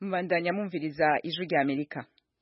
mbandanya mwumviriza ijwi rya amerika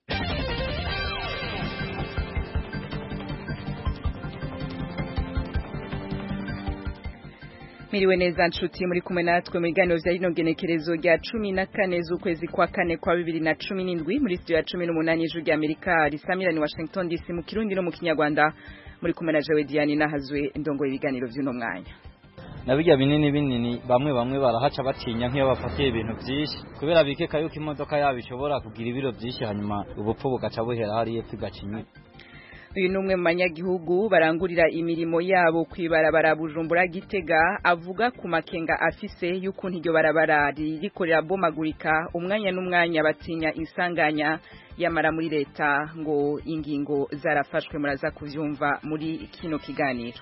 Miriwe neza nshuti muri kumwe natwe mu biganiro vya rino genekerezo rya cumi na kane z'ukwezi kwa kane kwa bibiri na cumi n'indwi muri studio ya cumi n'umunani ijwi rya amerika risamirani washington dc mu kirundi no mu kinyarwanda muri kumwe na jewe diane nahazwe ndongoye ibiganiro vy'uno mwanya na bijya binini binini bamwe bamwe barahaca batinya nk'iyo bafatiye ibintu byinshi kubera bikeka yuko imodoka yabo ishobora kugira ibiro byinshi hanyuma ubupfu bugaca buhera hariya epfo igacinya uyu ni umwe mu banyagihugu barangurira imirimo yabo ku ibarabara bujumbura gitega avuga ku makenga afise y'ukuntu iryo barabara ririko rirabomagurika umwanya n'umwanya batinya insanganya yamara muri leta ngo ingingo zarafashwe muraza kuvyumva muri kino kiganiro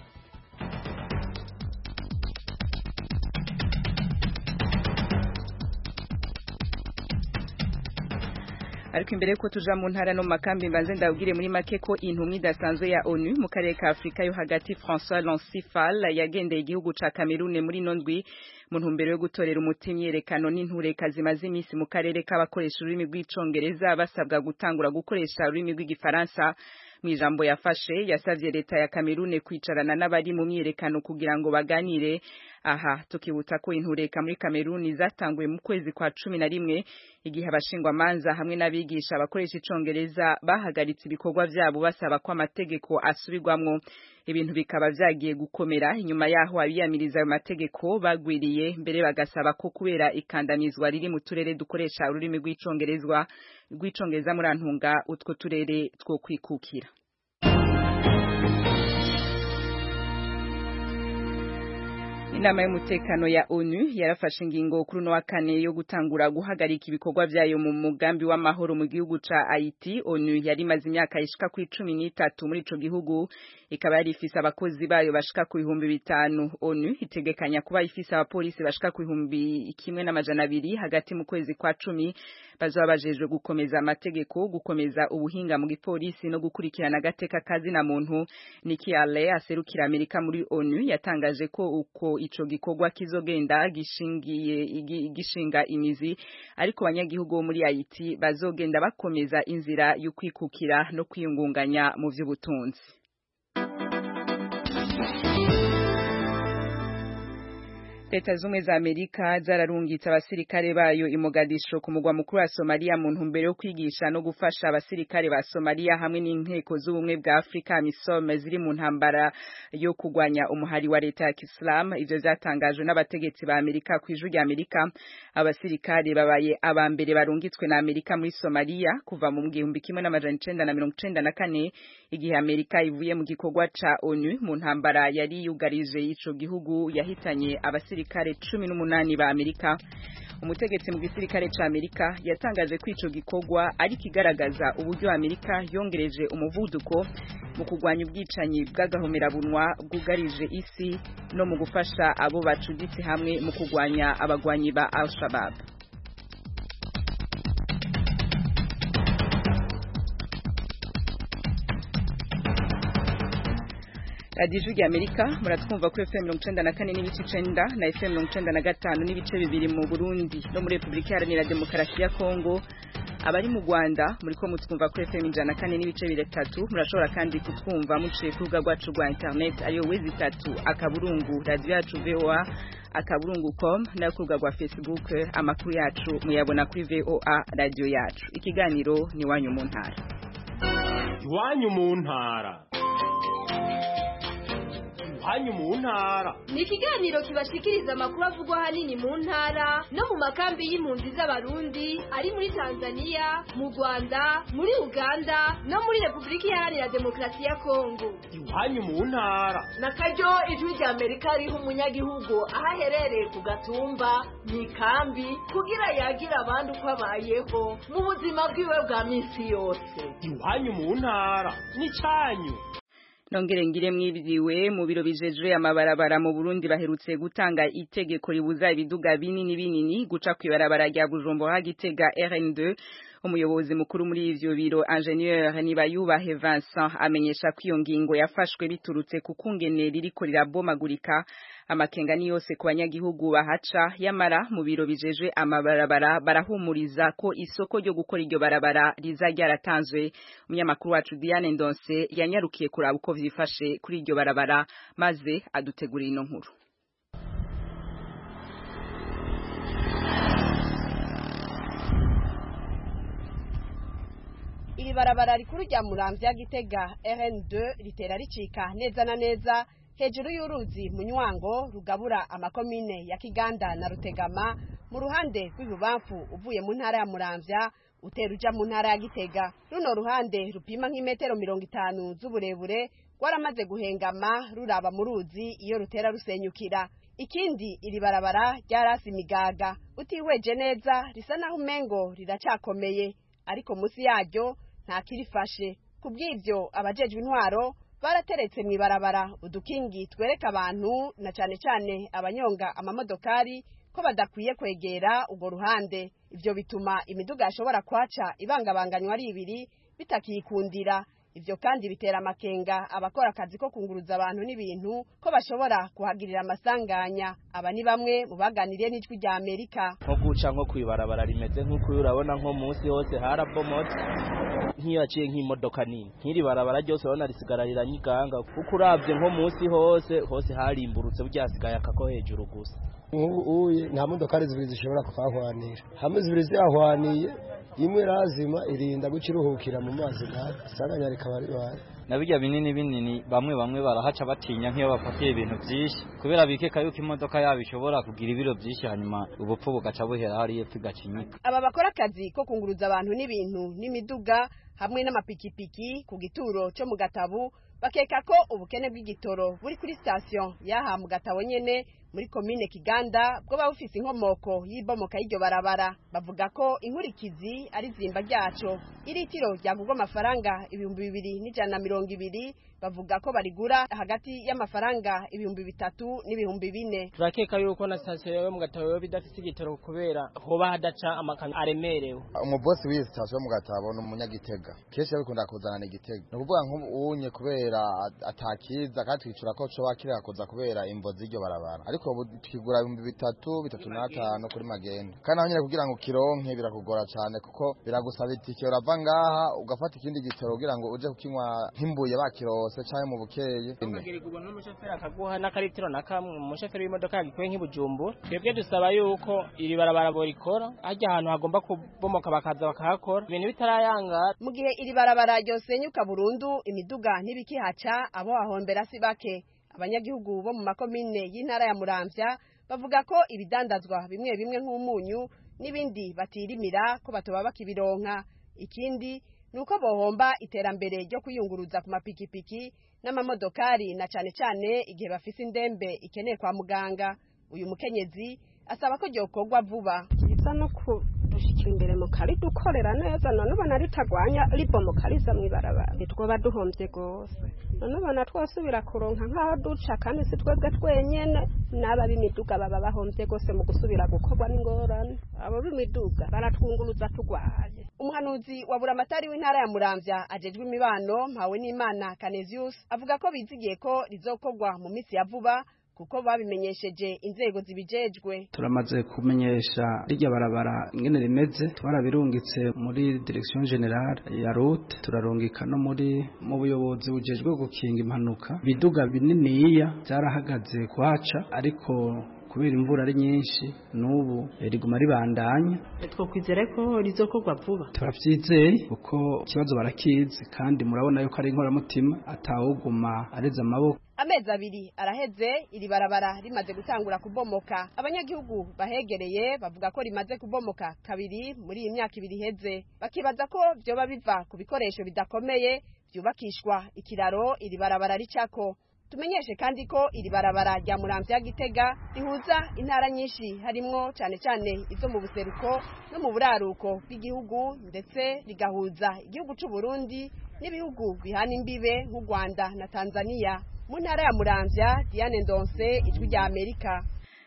ariko imbere yuko tuja mu ntara no mu makambi mbanze ndabwire muri make ko intumwa idasanzwe ya ONU mu karere ka Afrika yo hagati François Lancifal yagendeye igihugu ca Cameroon muri nondwi mu ntumbero yo gutorera umuti imyerekano n'intureka zimaze iminsi mu karere k'abakoresha ururimi rw'icongereza basabwa gutangura gukoresha ururimi rw'igifaransa mu ijambo yafashe yasavye leta ya Cameroon kwicarana n'abari mu myerekano kugira ngo baganire aha tukibutsa ko intureka muri Cameroon zatanguye mu kwezi kwa cumi na rimwe igihe abashingwa manza hamwe n'abigisha abakoresha icongereza bahagaritse ibikorwa vyabo basaba ko amategeko asubirwamwo ibintu bikaba vyagiye gukomera inyuma yaho abiyamiriza ayo mategeko bagwiriye mbere bagasaba ko kubera ikandamizwa riri mu turere dukoresha ururimi rw'icongerezwa rw'icongereza muri antunga utwo turere two kwikukira Inama y'umutekano ya ONU yarafashe ingingo kuri no wa kane yo gutangura guhagarika ibikorwa vyayo mu mugambi w'amahoro mu gihugu ca Haiti. ONU yari imaze imyaka ishika ku icumi n'itatu muri ico gihugu ikaba yari ifise abakozi bayo bashika ku bihumbi bitanu. ONU itegekanya kuba ifise abapolisi bashika ku bihumbi kimwe n'amajana abiri hagati mu kwezi kwa cumi bazoba bajejwe gukomeza amategeko gukomeza ubuhinga mu gipolisi no gukurikirana agateka kazi na muntu Nikki Haley aserukira Amerika muri ONU yatangaje ko uko ico gikorwa kizogenda gishingiye gishinga imizi ariko abanyagihugu bo muri Haiti bazogenda bakomeza inzira yo kwikukira no kwiyungunganya mu vy'ubutunzi Leta zumwe za Amerika zararungitse abasirikare bayo i Mogadisho ku mugwa mukuru wa Somalia mu ntumbero yo kwigisha no gufasha abasirikare ba Somalia hamwe n'inteko z'ubumwe bwa Afrika MISOM ziri mu ntambara yo kugwanya umuhari wa leta ya Islam ivyo vyatangajwe n'abategetsi ba Amerika ku ijuru rya Amerika abasirikare babaye aba mbere barungitswe na Amerika muri Somalia kuva mu gihumbi kimwe n'amajana icenda na mirongo icenda na kane igihe Amerika ivuye mu gikorwa ca ONU mu ntambara yari yugarije ico gihugu yahitanye abasirikare abasirikare cumi n'umunani ba Amerika umutegetsi mu gisirikare ca Amerika yatangaje ko ico gikorwa ari kigaragaza uburyo Amerika yongereje umuvuduko mu kugwanya ubwicanyi bw'agahomerabunwa bwugarije isi no mu gufasha abo bacuditse hamwe mu kugwanya abagwanyi ba Al-Shabaab radiyo ijwi rya amerika muratwumva kuri fm mirongo icenda na kane n'ibice icenda na fm mirongo icenda na gatanu n'ibice bibiri mu burundi no muri repubulika iharanira demokarasi ya kongo abari mu rwanda muriko mutwumva kuri fm ijana na kane n'ibice bitatu murashobora kandi kutwumva muciye ku rubuga rwacu rwa internet ariyo wezi itatu akaburungu radiyo yacu voa akaburungu com nayo ku rubuga rwa facebook amakuru yacu muyabona kuri voa radiyo yacu ikiganiro ni iwanyu mu ntara iwanyu mu ntara hanyu mu ntara ni ikiganiro kibashikiriza amakuru avugwa hanini mu ntara no mu makambi y'impunzi z'abarundi ari muri tanzania mu rwanda muri uganda no muri repubulika iharanira demokarasi ya kongo iwanyu mu ntara na karyo ijwi rya amerika riha umunyagihugu aho aherereye ku gatumba mu ikambi kugira yagira abandi uko abayeho mu buzima bwiwe bwa minsi yose iwanyu mu ntara ni cyanyu nongere ngire mwibiriwe mu biro bijejwe amabarabara mu Burundi baherutse gutanga itegeko ribuza ibiduga binini binini guca kwibarabara rya Bujumbura Gitega RN2 umuyobozi mukuru muri ivyo biro ingenieur Nibayubahe Vincent amenyesha ko iyo ngingo yafashwe biturutse ku kungene ririko rirabomagurika amakenga ni yose ku banyagihugu bahaca yamara mu biro bijejwe amabarabara barahumuriza ko isoko ryo gukora iryo barabara riza ryaratanzwe umunyamakuru wacu Diane Ndonse yanyarukiye kuraba uko vyifashe kuri iryo barabara maze adutegurira ino nkuru iri barabara rikuru rya muramvya gitega RN2 ritera ricika neza na neza hejuru y'uruzi munywango rugabura amakomine ya Kiganda na Rutegama mu ruhande rw'ibubamfu uvuye mu ntara ya Muramvya utera uja mu ntara ya Gitega runo ruhande rupima nk'imetero mirongo itanu z'uburebure rwaramaze guhengama ruraba mu ruzi iyo rutera rusenyukira ikindi iri barabara ryarasi imigaga utihweje neza risa naho umengo riracakomeye ariko munsi yaryo nta kirifashe ku bw'ibyo abajejwe intwaro barateretse mu ibarabara udukingi twereka abantu na cyane cyane abanyonga amamodokari ko badakwiye kwegera urwo ruhande ibyo bituma imiduga yashobora kwaca ibangabanganywa ari ibiri bitakikundira ibyo kandi bitera amakenga abakora akazi ko kunguruza abantu n'ibintu ko bashobora kuhagirira amasanganya aba ni bamwe mu baganiriye n'ijwi rya amerika nko guca nko kwibarabara rimeze nk'uko urabona nko munsi hose harabomotse nk'iyo yaciye nk'imodoka nini nk'iri barabara ryose urabona risigara riranyiganga kuko urabye nko munsi hose hose harimburutse burya hasigaye akako hejuru gusa uye nta modokari zibiri zishobora kuhahwanira hamwe zibiri zihahwaniye imwe razima irinda guca iruhukira mu mazi nabi isanganya rikaba ribaye na bijya binini binini bamwe bamwe barahaca batinya nk'iyo bafatiye ibintu byinshi kubera bikeka yuko imodoka yabo ishobora kugira ibiro byinshi hanyuma ubupfu bugaca buhera hariya epfo igacinyika aba bakora akazi ko kunguruza abantu n'ibintu n'imiduga hamwe n'amapikipiki ku gituro cyo mu gatabu bakeka ko ubukene bw'igitoro buri kuri sitasiyo y'aha mu gatabo nyene muri komine kiganda bwo bufise inkomoko y'ibomoka y'iryo barabara bavuga ko inkurikizi ari zimba ryaco iritiro ryagurwa amafaranga ibihumbi bibiri n'ijana na mirongo ibiri bavuga ko barigura hagati y'amafaranga ibihumbi bitatu n'ibihumbi bine turakeka yuko na sitasiyo yo mu gatabo yoba idafise igitoro kubera hoba hadaca amakamyo aremerewe umubosi w'iyi sitasiyo yo mu gatabo ni umunyagitega kenshi yabikunda kuzanana igitega ni ukuvuga nk'ubunye kubera atakiza kandi twicura ko coba kireka kuza kubera imvo z'iryo barabara ariko ubu tukigura ibihumbi bitatu bitatu n'atanu kuri magenda kandi naho nyine kugira ngo ukironke birakugora cyane kuko biragusaba itike urava ngaha ugafata ikindi gitoro kugira ngo uje kukinywa nk'imbuye bakirose canke mu bukeye ukagirirwa n'umushoferi akaguha n'akaritiro na kamwe umushoferi w'imodoka yagikuye nk'ibujumbura twebwe dusaba yuko iri barabara borikora harya ahantu hagomba kubomoka bakaza bakahakora ibintu bitarayangara mu gihe iri barabara ryosenyuka burundu imiduga ntibikihaca abo hahombera si bake abanyagihugu bo mu makomine y'intara ya muramvya bavuga ko ibidandazwa bimwe bimwe nk'umunyu n'ibindi batirimira ko batoba bakibironka ikindi ni uko bohomba iterambere ryo kwiyunguruza ku mapikipiki n'amamodokari na cane cane igihe bafise indembe ikeneye kwa muganga uyu mukenyezi asaba ko ryokorwa vuba byiza no kudushikira imbere mu kari dukorera neza none ubona ritagwanya ribomoka riza mw'ibarabara ntitwoba duhombye rwose none ubona twosubira kuronka nk'aho duca kandi si twebwe twenyene n'aba b'imiduga baba bahombye rwose mu gusubira gukorwa n'ingorane abo b'imiduga baratwunguruza tugwaye umuhanuzi wa buramatari w'intara ya muramvya ajejwe imibano mpawe n'imana Canesius avuga ko bizigiye ko rizokorwa mu minsi ya vuba kuko babimenyesheje inzego zibijejwe turamaze kumenyesha rirya barabara ingene rimeze twarabirungitse muri direction generale ya route turarungika no muri mu buyobozi bujejwe gukinga impanuka biduga bininiya byarahagaze kuhaca ariko kubera imvura ari nyinshi n'ubu riguma ribandanya twokwizere ko rizokorwa vuba turabyizeye kuko ikibazo barakizi kandi murabona yuko ari inkoramutima atawuguma areze amaboko amezi abiri araheze iri barabara rimaze gutangura kubomoka abanyagihugu bahegereye bavuga ko rimaze kubomoka kabiri muri iyi myaka ibiri iheze bakibaza ko vyoba biva ku bikoresho bidakomeye vyubakishwa ikiraro iri barabara ricako tumenyeshe kandi ko iri barabara rya muramvya gitega rihuza intara nyinshi harimwo cane cane izo mu buseruko no mu buraruko bw'igihugu ndetse rigahuza igihugu c'u Burundi n'ibihugu bihana imbibe nk'u Rwanda na Tanzania mu ntara ya muramvya Diane Ndonse ijwi rya Amerika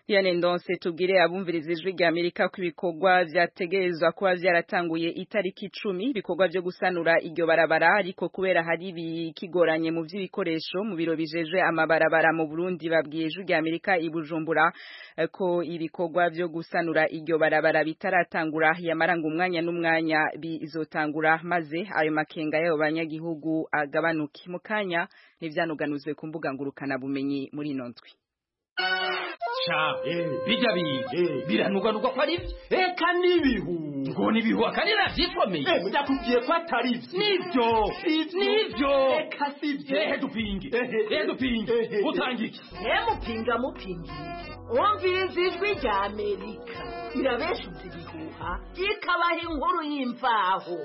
Diane Ndonse tubwire abumviriza ijwi rya Amerika ko ibikorwa vyategerezwa kuba vyaratanguye itariki icumi ibikorwa vyo gusanura iryo barabara ariko kubera hari bikigoranye mu vy'ibikoresho mu biro bijejwe amabarabara mu Burundi babwiye ijwi rya Amerika i Bujumbura eh, ko ibikorwa vyo gusanura iryo barabara bitaratangura yamaranga umwanya n'umwanya bizotangura maze ayo makenga y'abo banyagihugu agabanuke mu kanya nivyanuganuzwe ku mbuga ngurukana bumenyi muri ino ndwi sha bijya biga biranuganuka ko ari byo eka n'ibihu ngo n'ibihu akari navyisomeye ndakubwiye ko atari byo nivyo nivyo eka sivyo ehe dupinge ehe dupinge utanga iki mupinga mupinga wumviriza ijwi rya amerika irabeshuza ibihuha ikabaha inkuru y'imvaho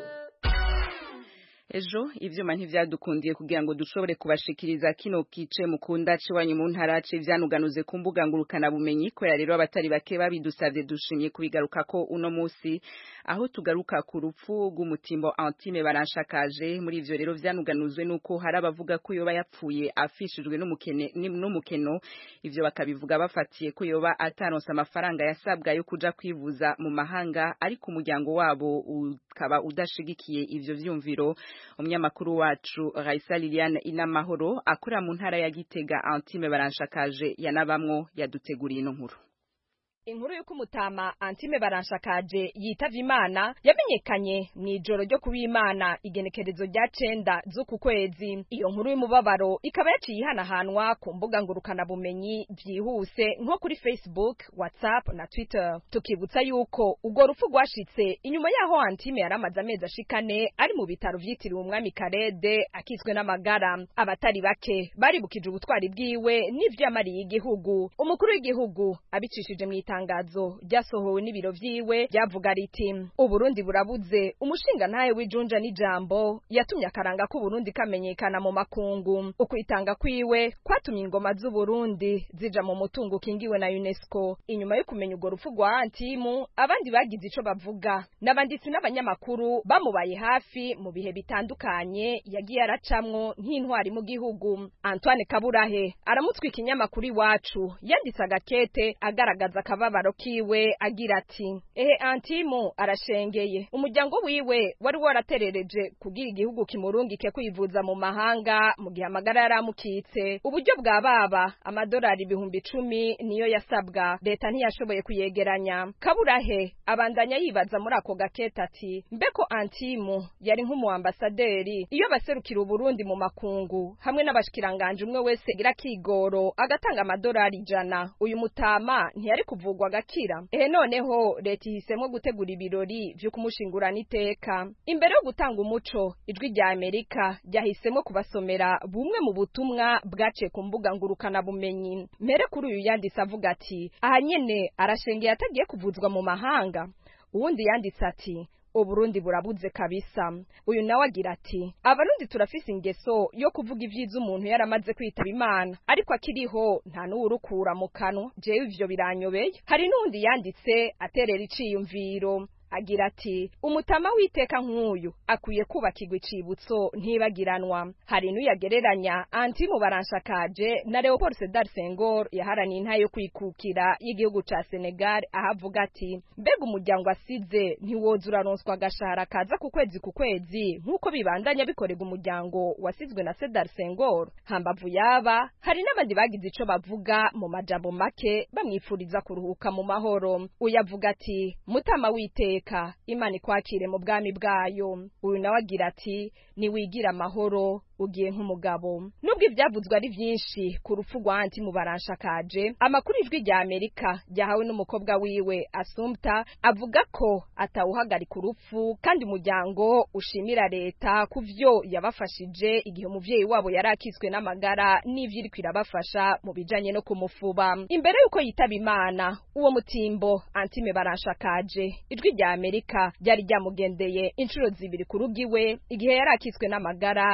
ejo ivyuma ntivyadukundiye kugira ngo dushobore kubashikiriza kino kice mukunda ciwanyu mu ntara ce vyanuganuze ku mbuga ngurukana bumenyi ko rero abatari bake babidusavye dushimye kubigaruka ko uno musi aho tugaruka ku rupfu rw'umutimbo Antime baranshakaje muri ivyo rero vyanuganuzwe nuko hari abavuga ko yoba yapfuye afishijwe n'umukene n'umukeno ivyo bakabivuga bafatiye ko yoba ataronse amafaranga yasabwa yo kuja kwivuza mu mahanga ariko umuryango wabo ukaba udashigikiye ivyo vyumviro umunyamakuru wacu Raisa Liliane Inamahoro akora mu ntara ya Gitega Antime baranshakaje yanabamwo yaduteguriye ino nkuru Inkuru yuko umutama Antime baranshakaje yitavye Imana yamenyekanye mu ijoro ryo kubimana igenekerezo rya cenda z'uku kwezi. Iyo nkuru y'umubabaro ikaba yaciye ihanahanwa ku mbuga ngurukana bumenyi vyihuse nko kuri Facebook, WhatsApp na Twitter. Tukibutsa yuko urwo rupfu rwashitse inyuma yaho Antime yaramaze amezi ashikane ari mu bitaro vyitiriwe umwami Karede akizwe n'amagara. Abatari bake baribukije ubutwari bwiwe n'ivyo yamariye igihugu. Umukuru w'igihugu abicishije mu itangazo ryasohowe n'ibiro vyiwe ryavuga riti uburundi burabuze umushinga ntaye w'ijunja n'ijambo yatumye akaranga k'uburundi kamenyekana mu makungu ukwitanga kwiwe kwatumye ingoma z'uburundi zija mu mutungo ukingiwe na unesco inyuma yo kumenya urwo rupfu rwa antimu abandi bagize ico bavuga n'abanditsi n'abanyamakuru bamubaye hafi mu bihe bitandukanye yagiye aracamwo nk'intwari mu gihugu antoine kaburahe aramutwa ikinyamakuru iwacu yanditse agakete agaragaza akababaro kiwe agira ati ehe antimu arashengeye umuryango wiwe wari waraterereje kugira igihugu kimurungike kwivuza mu mahanga mu gihe amagara yaramukitse uburyo bwa baba amadolari ibihumbi icumi niyo yasabwa leta ntiyashoboye kuyegeranya kaburahe abandanya yibaza muri ako gakete ati mbeko antimu yari nk'umu ambasaderi iyo baserukira uburundi mu makungu hamwe n'abashikiranganje umwe wese gira kigoro agatanga amadolari ijana uyu mutama ntiyari kuvugwa agakira ehe noneho leta ihisemo gutegura ibirori vyo kumushingurana iteka imbere yo gutanga umuco ijwi rya amerika ryahisemo kubasomera bumwe mu butumwa bwaciye ku mbuga ngurukana bumenyi mbere kuri uyu yanditse avuga ati aha nyene arashengeye atagiye kuvuzwa mu mahanga uwundi yanditse ati uburundi burabuze kabisa uyu nawe agira ati abarundi turafise ingeso yo kuvuga ivyiza umuntu yaramaze kwitaba imana ariko akiriho nta n'uwurukura mu kanwa jewe ivyo biranyobeye hari n'uwundi yanditse aterera iciyumviro agira ati umutama w'iteka nk'uyu akwiye kubakirwa icibutso ntibagiranwa hari n'uyagereranya antimu baranshakaje na leopold sedar senghor yaharaniye intayo yo kwikukira y'igihugu ca senegal aho avuga ati mbega umuryango asize ntiwoza uraronswa agashahara kaza ku kwezi ku kwezi nk'uko bibandanya bikorerwa umuryango wasizwe na sedar senghor hambavu yaba hari n'abandi bagize ico bavuga mu majambo make bamwifuriza kuruhuka mu mahoro uyavuga ati mutama w'iteka iteka imana ikwakire mu bwami bwayo uyu nawe agira ati niwigira amahoro ugiye nk'umugabo nubwo ibyavuzwe ari byinshi ku rupfu rwa anti mu baranshakaje amakuru ijwi rya amerika ryahawe n'umukobwa wiwe asumta avuga ko atawuhagarika urupfu kandi umuryango ushimira leta ku vyo yabafashije igihe umuvyeyi wabo yari akizwe n'amagara n'ivyo iriko irabafasha mu bijanye no kumufuba imbere y'uko yitaba imana uwo mutimbo antime baranshakaje ijwi rya amerika ryari ryamugendeye inshuro zibiri ku rugo iwe igihe yari akizwe n'amagara yita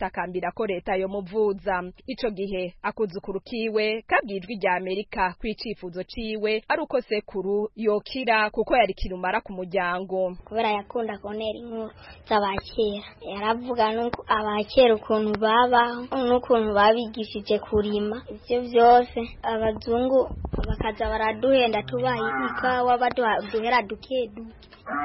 gutakambira ko leta yo muvuza ico gihe akuzukuru kiwe kabwijwe rya Amerika kwicifuzo ciwe ari uko sekuru yokira kuko yari kirumara ku muryango kubera yakunda konera inkuru z'abakera yaravuga nuko abakera ukuntu babaho n'ukuntu babigishije kurima ivyo vyose abazungu bakaza baraduhenda tubaha ikawa baduhera duke duke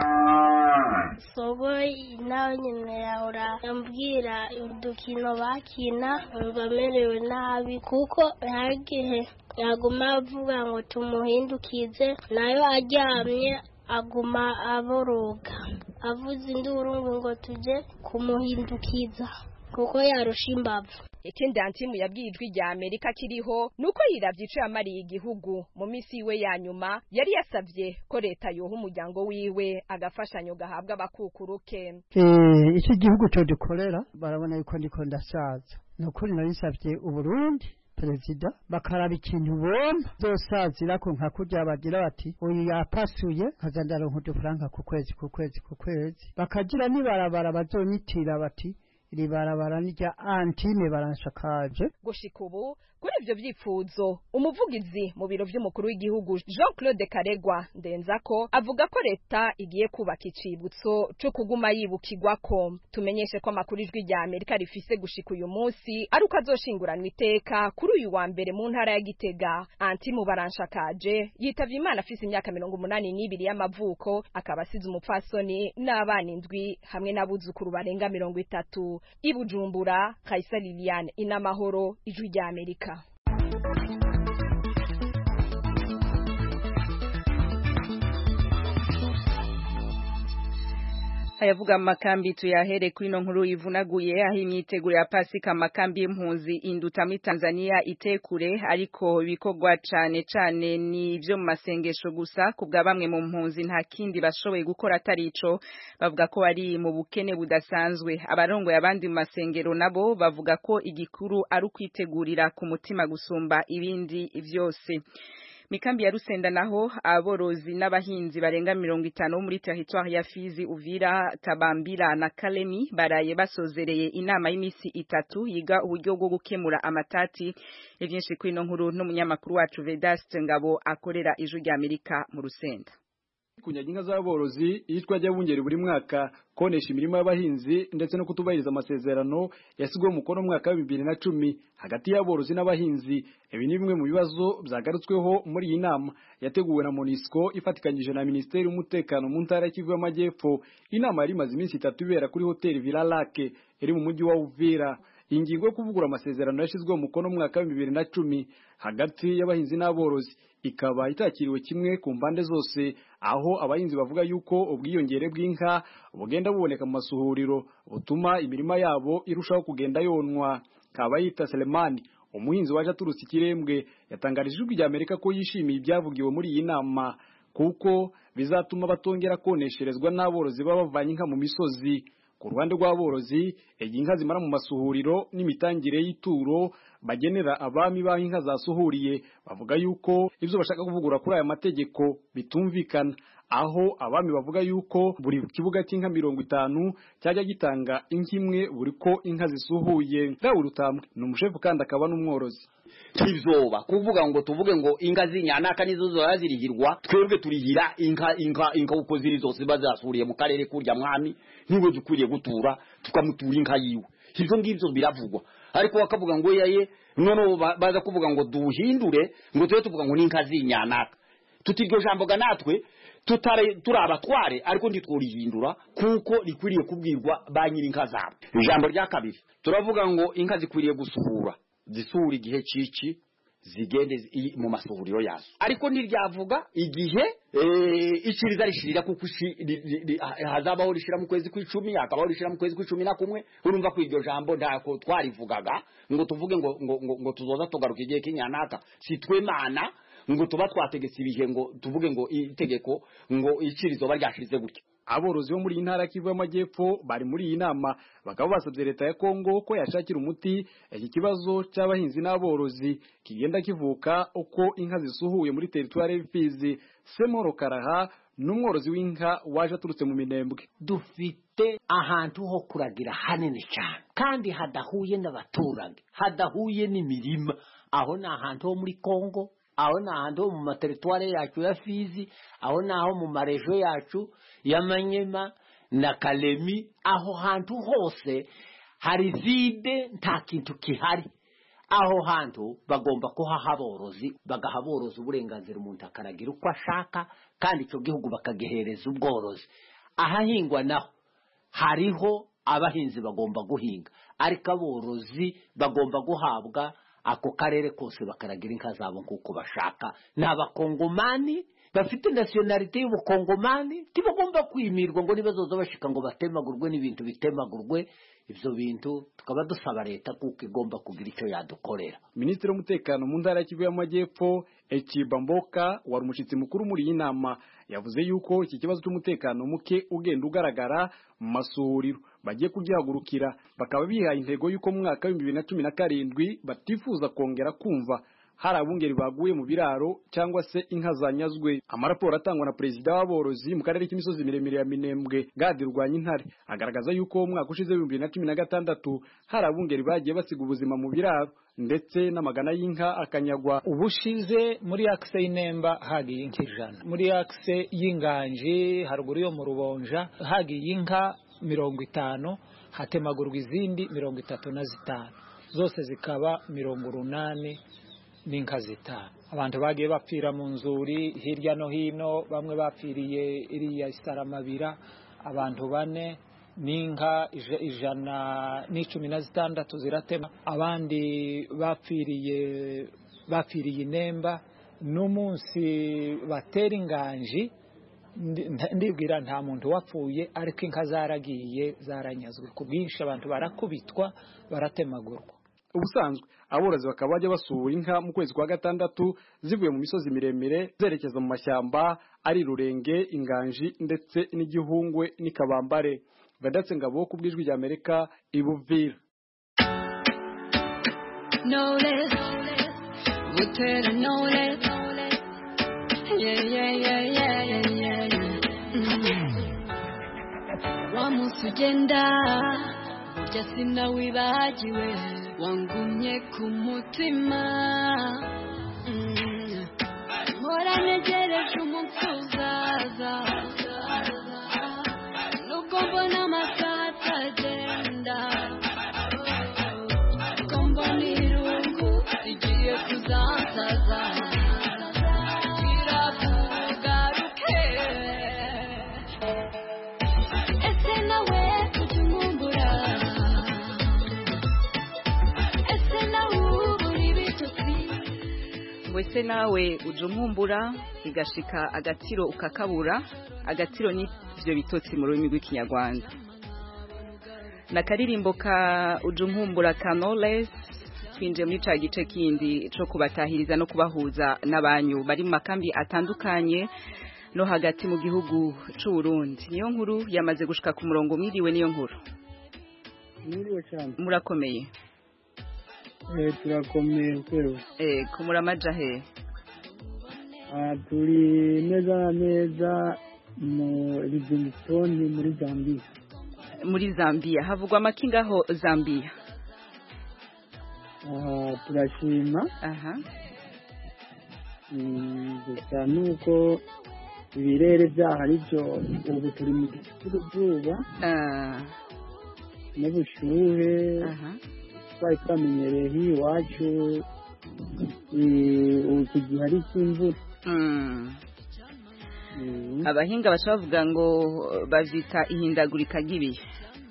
sogo nawe nyine yahora ambwira udukino bakina umva amerewe nabi kuko hari igihe yaguma avuga ngo tumuhindukize nayo aryamye aguma aboroga avuze induru ngo tujye kumuhindukiza kuko yarusha imbavu ikindi antimu yabwiye ijwi rya Amerika kiriho nuko yiravye ico yamariye igihugu mu misi iwe ya nyuma yari yasavye ko leta yoha umuryango wiwe agafashanyo gahabwa abakukuruke eh iki gihugu cyo dukorera barabona yuko ndiko ndasaza nukuri narisavye uburundi perezida bakaraba ikintu bomba zosazira ko nka kurya bagira bati uyu yapasuye kaza ndaronka udufaranga ku kwezi ku kwezi ku kwezi bakagira nibarabara bazonyitira bati iri barabara nirya antime baranshakaje gushika ubu kuri ivyo vyifuzo umuvugizi mu biro vy'umukuru w'igihugu Jean Claude Karegwa ndenzako avuga ko leta igiye kubaka icibutso co kuguma yibukirwako tumenyeshe ko amakuru ijwi rya Amerika rifise gushika uyu munsi ari uko azoshinguranwa iteka kuri uyu wa mbere mu ntara ya Gitega anti mu baranshakaje yitavye Imana afise imyaka mirongo umunani n'ibiri y'amavuko akaba asize umupfasoni n'abana indwi hamwe n'abuzukuru barenga mirongo itatu i Bujumbura Kaisa Liliane inamahoro ijwi rya Amerika ayavuga makambi tuyahere kuri no nkuru ivunaguye aho imyiteguro ya pasika makambi y'impunzi induta muri Tanzania itekure ariko bikorwa cane cane ni byo mu masengesho gusa kubwa bamwe mu mpunzi nta kindi bashoboye gukora atari ico bavuga ko bari mu bukene budasanzwe abarongoye abandi mu masengero nabo bavuga ko igikuru ari ukwitegurira ku mutima gusumba ibindi vyose mikambi ya Rusenda naho aborozi n'abahinzi barenga mirongo itanu bo muri territoire ya Fizi Uvira Tabambira na Kalemi baraye basozereye inama y'imisi itatu yiga uburyo bwo gukemura amatati ivyinshi kuri no nkuru n'umunyamakuru wacu Vedaste Ngabo akorera ijwi rya Amerika mu Rusenda kunyaga inka z'aborozi iyitwa ry'abungeri buri mwaka konesha imirimo y'abahinzi ndetse no kutubahiriza amasezerano yasigweho umukono mu mwaka wa bibiri na cumi hagati y'aborozi n'abahinzi ibi ni bimwe mu bibazo byagarutsweho muri iyi nama yateguwe na monisco ifatikanyije na minisiteri y'umutekano mu ntara y'Kivu y'amajyepfo inama yari imaze iminsi itatu ibera kuri hoteli Villa Lake iri mu mujyi wa Uvira ingingo yo kuvugura amasezerano yashyizweho umukono mu mwaka wa bibiri na cumi hagati y'abahinzi n'aborozi ikaba itakiriwe kimwe ku mpande zose aho abahinzi bavuga yuko ubwiyongere bw'inka bugenda buboneka mu masuhuriro butuma imirima yabo irushaho kugenda yonwa kabayita Selemani umuhinzi waje aturutse ikirembwe yatangarije ijwi rya Amerika ko yishimiye ibyavugiwe muri iyi nama kuko bizatuma batongera konesherezwa n'aborozi baba bavanye inka mu misozi ku ruhande rw'aborozi inka zimara mu masuhuriro n'imitangire y'ituro bagenera abami baho inka zasuhuriye bavuga yuko ibyo bashaka kuvugura kuri aya mategeko bitumvikana aho abami bavuga yuko buri kibuga cy'inka mirongo itanu cyajya gitanga inka imwe buri ko inka zisuhuye Raul Rutambwe ni umushefu kandi akaba n'umworozi tivyoba kuvuga ngo tuvuge ngo inka z'inyanaka nizo zoya zirihirwa twebwe turihira inka inka inka uko ziri zose bazasuriye mu karere kurya mwami niwe dukwiriye gutura tukamutura inka yiwe ivyo ngivyo biravugwa ariko bakavuga ngo yaye none baza kuvuga ngo duhindure ngo tube tuvuga ngo ni inka z'inyanaka tuti iryo jambo ga natwe tutare turabatware ariko ntitworihindura kuko rikwiriye kubwirwa ba nyiri inka zabo ijambo rya kabiri turavuga ngo inka zikwiriye gusuhura zisura igihe cici zigende mu masuhuriro yazo ariko ntiryavuga igihe iciriza rishirira kuko hazabaho rishira mu kwezi kw'icumi hakabaho rishira mu kwezi kw'icumi na kumwe urumva ko iryo jambo ntako twarivugaga ngo tuvuge ngo ngo ngo tuzoza tugaruka igihe k'inyanaka si twe mana ngo tuba twategetse ibihe ngo tuvuge ngo itegeko ngo icirizo baryashirize gutya aborozi bo muri iyi ntara Kivu y'Amajyepfo bari muri iyi nama bakaba basabye leta ya Kongo ko yashakira umuti iki kibazo cy'abahinzi n'aborozi kigenda kivuka uko inka zisuhuye muri teritwari y'Imfizi Semoro Karaha n'umworozi w'inka waje aturutse mu minembwe dufite ahantu ho kuragira hanini cyane kandi hadahuye n'abaturage hadahuye n'imirima aho ni ahantu ho muri Kongo aho ni ahantu ho mu materitware yacu ya Fizi aho ni aho mu marejo yacu y'Amanyema na Kalemi aho hantu hose hari vide nta kintu kihari aho hantu bagomba kuhaha aborozi bagaha aborozi uburenganzira umuntu akaragira uko ashaka kandi icyo gihugu bakagihereza ubworozi ahahingwa naho hariho abahinzi bagomba guhinga ariko aborozi bagomba guhabwa ako karere kose bakaragira inka zabo nk'uko bashaka ni abakongomani bafite nasiyonalite y'ubukongomani ntibagomba kwimirwa ngo nibazoza bashika ngo batemagurwe n'ibintu bitemagurwe ibyo bintu tukaba dusaba leta kuko igomba kugira icyo yadukorera minisitiri w'umutekano mu ntara ya Kivu y'Amajyepfo Ekiba Mboka wari umushyitsi mukuru muri iyi nama yavuze yuko iki kibazo cy'umutekano muke ugenda ugaragara mu masuhuriro bagiye kugihagurukira bakaba bihaye intego y'uko mu mwaka w'ibihumbi bibiri na cumi na karindwi batifuza kongera kumva hari abungeri baguye mu biraro cyangwa se inka zanyazwe amaraporo atangwa na perezida w'aborozi mu karere k'imisozi miremire ya minembwe gadi rwanya intare agaragaza yuko mu mwaka ushize w'ibihumbi bibiri na cumi na gatandatu hari abungeri bagiye basiga ubuzima mu biraro ndetse n'amagana y'inka akanyagwa ubushize muri akise y'inemba hagiye inka ijana muri akise y'inganji haruguru yo mu rubonja hagiye inka mirongo itanu hatemagurwa izindi mirongo itatu na zitanu zose zikaba mirongo urunani n'inka zitanu abantu bagiye bapfira mu nzuri hirya no hino bamwe bapfiriye iriya isaramabira abantu bane n'inka ijana n'icumi na zitandatu ziratema abandi bapfiriye bapfiriye inemba n'umunsi batera inganji ndibwira nta muntu wapfuye ariko inka zaragiye zaranyazwe ku bwinshi abantu barakubitwa baratemagurwa ubusanzwe aborozi bakaba bajya basura inka mu kwezi kwa gatandatu zivuye mu misozi miremire zerekeza mu mashyamba ari rurenge inganji ndetse n'igihungwe n'ikabambare badatse ngabo ku bw'ijwi rya amerika ibuvira knowledge, butera knowledge. Yeah, yeah, yeah, yeah, yeah, yeah, yeah. Mm. Wa munsi ugenda burya sinawibagiwe wangumye ku mutima Mm. mpora ntegereje umunsi uzaza nubwo mbona amasaha atagenda ko mbona irungu rigiye kuzansaza kirakugaruke ese nawe ujya umumbura ese nawe ubura ibitotsi wese nawe uje umwumbura igashika agatiro ukakabura agatiro n'ivyo bitotsi mu rurimi rw'ikinyarwanda na karirimbo ka uje umwumbura ka Knowless twinjiye muri ca gice kindi co kubatahiriza no kubahuza n'abanyu bari mu makambi atandukanye no hagati mu gihugu c'u Burundi niyo nkuru yamaze gushika ku murongo mwiriwe niyo nkuru Mwiriwe cyane. murakomeye Eh, turakomeye kwewe. eh kumuramaja he Ah, turi neza na neza mu Livingstone muri Zambia. muri Zambia havugwa amakingaho Zambia Ah, turashima. aha Mm, gusa nuko ibirere byaho ari byo ubu turi mu gihe cy'uruzuba n'ubushuhe twari twamenyereye hino iwacu eh, ubu iki gihe ari icy'imvura abahinga baca bavuga ngo bavyita ihindagurika ry'ibihe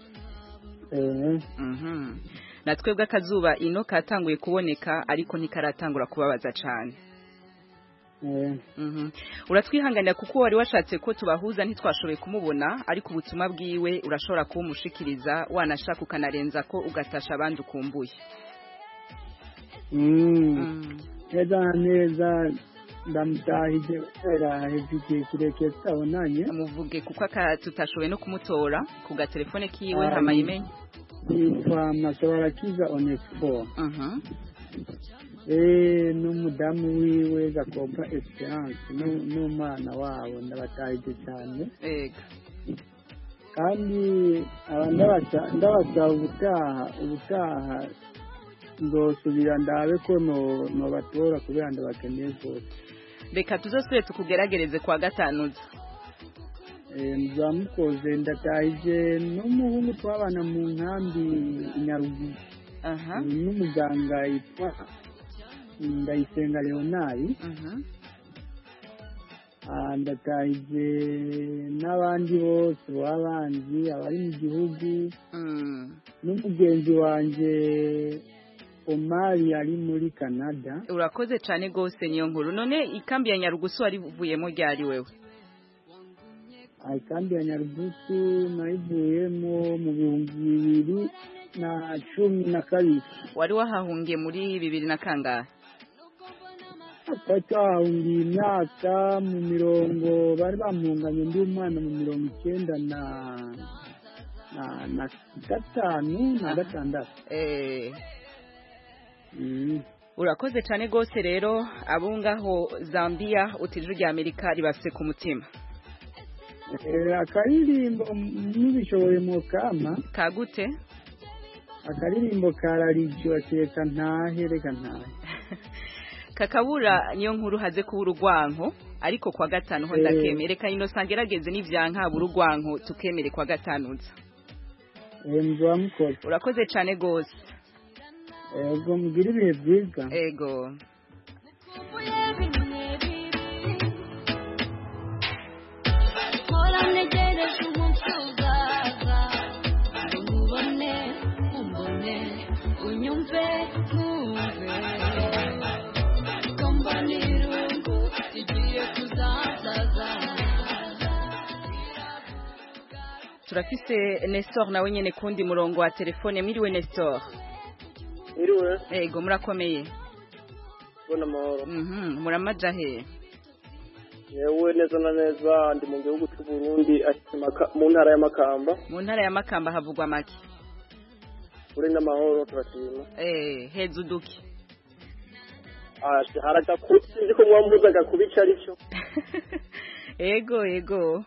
Mhm. na twebwe akazuba ino katanguye kuboneka ariko ntikaratangura kubabaza cane Mhm. uratwihanganira kuko wari washatse ko tubahuza ntitwashoboye kumubona ariko ubutumwa bwiwe urashobora kuwumushikiriza wanashaka ukanarenza ko ugatasha abandi ukumbuye Mm. neza na neza ndamutahije kubera hejuru igihe kirekire tutabonanye muvuge kuko aka tutashoboye no kumutora ku gatelefone kiwe Ah, ntamayimenye yitwa masobarakiza onesifo Mhm. eh n'umudamu wiwe gakopa esperance nu- n'umwana wabo ndabatahije cyane ega kandi aba ndabasa- ndabasaba ubutaha ubutaha nzosubira ndabe ko no- nobatora kubera ndabakeneye rwose reka tuzosubire tukugeragereze kwa gatanuza Eh, muzamukoze ndatahije n'umuhungu twabana mu nkambi i Nyarugusu aha n'umuganga yitwa ndayisenga leonari Ah, ndatahije n'abandi bose b'abanzi abari mu gihugu n'umugenzi wanjye omari ari muri canada urakoze cyane rwose niyo nkuru none ikambi ya nyarugusu warivuyemo ryari wewe Ah, ikambi ya nyarugusu nayivuyemo mu bihumbi bibiri na cumi na kabiri wari wahahungiye muri bibiri na kangahe twari twahahungiye imyaka mu mirongo bari bamuhunganye ndi umwana mu mirongo icyenda na na na gatanu na gatandatu Eh. urakoze cyane rwose rero abo ngaho zambia utijuru rya amerika ribafite ku mutima Eh, akaririmbo n'ubishoboye mu kama kagute akaririmbo kararijo reka ntahe reka ntahe kakabura niyo nkuru haze kuba urugwanko ariko kwa gatanu ho Eh. ndakemere reka inosa ngerageze n'ivyankaba urugwanko tukemere kwa gatanuza muzamukoze urakoze cyane rwose ego mugire ibihe byiza ego Mpora ntegereje umunsi uzaza ngo nkubone umbone unyumve nkumve ko mbona irungu rigiye kuzazaza turafise Nestor nawe nyene kundi murongo wa telefone mwiriwe Nestor Iriwe, ego murakomeye bona amahoro. mhm muramaja he Yewe neza na neza ndi mu gihugu cy'u Burundi ati Maka- mu ntara ya Makamba. mu ntara ya Makamba havugwa make Uri n'amahoro turashima. eh heza uduki Ah, haragakubi sinzi ko mwambuza gakubi ico ari cyo. ego ego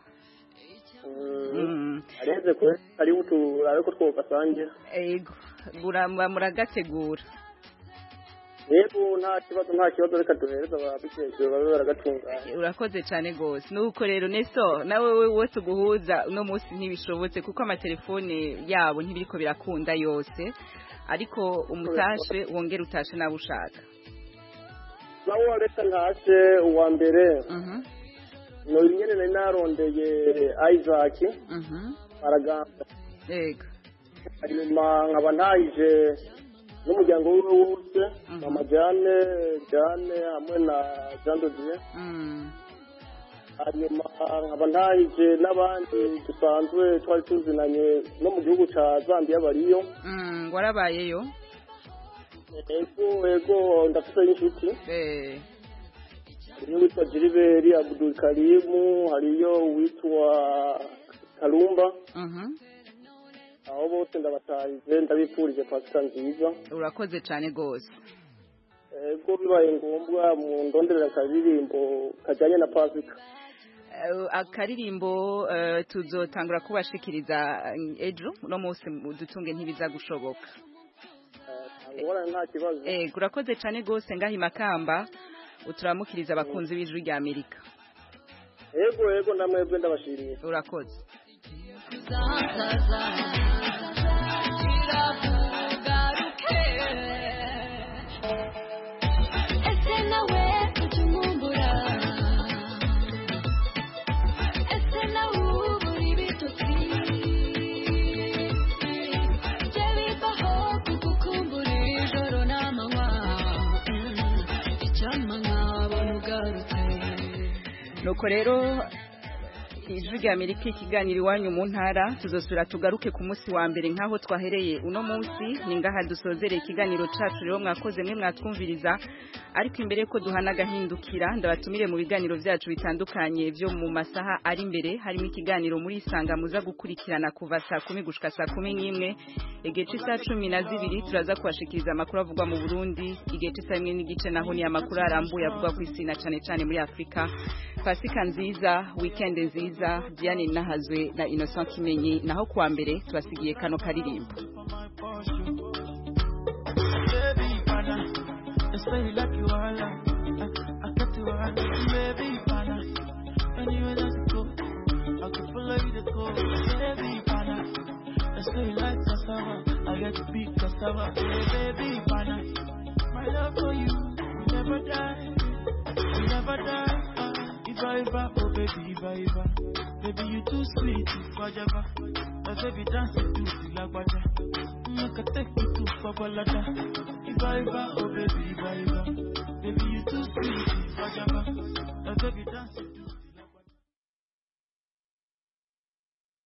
Mm. Areze ko ari utu arabe ko twogasangira. ego muramba muragategura Yego nta kibazo nta kibazo reka duhereza ababikejwe babe baragatunganya. urakoze cyane rwose nuko rero Nestor nawe we wose uguhuza uno munsi ntibishobotse kuko amatelefone yabo ntibiriko birakunda yose ariko umutashe wongera utashe nawe ushaka Nawe reka ntashe uwa mbere. No nyene nari narondeye Isaac. Aragamba. Yego. hanyuma nkaba ntahije n'umuryango wiwe wose mama jane jane hamwe na jean dodier hanyuma nkaba ntahije n'abandi dusanzwe twari tuzinanye no mu gihugu ca zambia bariyo Mm, warabayeyo ego ego ndafite inshuti eh hariyo witwa jiriberi abudul karimu hariyo uwitwa karumba mhm aho bose ndabatahije ndabifurije pasika nziza urakoze cyane rwose ego bibaye ngombwa mu ndonderera akaririmbo kajyanye na pasika Eh, akaririmbo eh, tuzotangura kubashikiriza eh, ejo uno munsi dutunge ntibiza gushoboka ngorane nta kibazo eh urakoze cyane rwose ngaho imakamba uturamukiriza abakunzi b'ijwi rya amerika ego ego namwebwe ndabashimiye urakoze kuzazaza kiravugaruke ese nawe ujya umumbura ese nawe ubura ibitotsi jye bibaho kugukumbura ijoro n'amanywa icyampa nkabona ugarutse nuko rero ijwi rya amerika ikiganiro iwanyu mu ntara tuzosubira tugaruke ku munsi wa mbere nk'aho twahereye uno munsi ni ngaha dusozereye ikiganiro cacu rero mwakoze mwe mwatwumviriza ariko imbere ko duhana agahindukira ndabatumire mu biganiro vyacu bitandukanye vyo mu masaha ari imbere harimo ikiganiro muri isanga muza gukurikirana kuva saa kumi gushika saa kumi n'imwe igihe c'isaha cumi na zibiri turaza kubashikiriza amakuru avugwa mu burundi igihe c'isaha imwe n'igice naho ni amakuru arambuye avugwa ku isi na cane cane muri afurika pasika nziza weekend nziza diane nahazwe na innocent kimenyi naho kuwa mbere tubasigiye kano karirimbo Baby, pana, it's very like you are like, I, I got to run, baby, pana. Anywhere that you go, I could follow you to go, baby, pana. It's very like cassava, I get to beat cassava, hey, baby, pana. My love for you will never die, will never die. Uh, Iba, Iba, oh baby, Iba, Iba. Baby, you too sweet, Ifajaba. My baby dance to Silagbaja. Make a take you to Babalada. Iba, Iba, oh baby, Iba, Iba. Baby, you too sweet, Ifajaba. My baby dance to